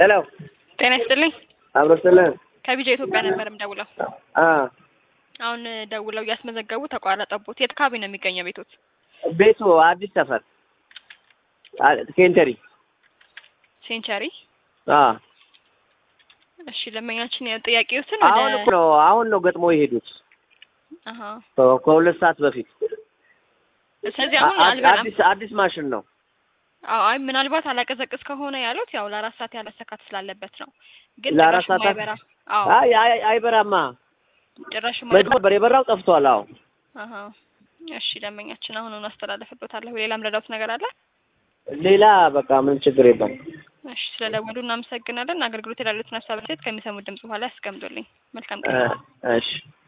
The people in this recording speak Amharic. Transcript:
ሄሎ ጤና ይስጥልኝ። አብሮ ስለን ከቢጃ ኢትዮጵያ ነበር የምደውለው። አ አሁን ደውለው እያስመዘገቡ ተቋረጠቦት። የት አካባቢ ነው የሚገኘው ቤቶት? ቤቱ አዲስ ሰፈር አ- ኬንተሪ ሴንቸሪ። አ እሺ ደንበኛችን ጥያቄዎትን አሁን እኮ ነው አሁን ነው ገጥሞ የሄዱት አሀ። ከ- ከሁለት ሰዓት በፊት ስለዚህ አሁን አ- አልበላም። አዲስ አዲስ ማሽን ነው አዎ አይ ምናልባት አላቀዘቅዝ ከሆነ ያሉት ያው ለአራት ሰዓት ያለሰካት ስላለበት ነው። ግን ለአራት ጭራሽ ሰዓት ማይበራ አዎ አይ አይ አይበራማ ጭራሽ መቼ ማይበራ ነበር የበራው ጠፍቷል አዎ አሀ። እሺ ደንበኛችን አሁኑን አስተላልፍሎታለሁ። ሌላም ረዳት ነገር አለ? ሌላ በቃ ምን ችግር የለም እሺ ስለደወሉ እናመሰግናለን። አገልግሎት ያሉትን ሀሳብ ሴት ከሚሰሙት ድምጽ በኋላ ያስቀምጡልኝ። መልካም እ ቀን። እሺ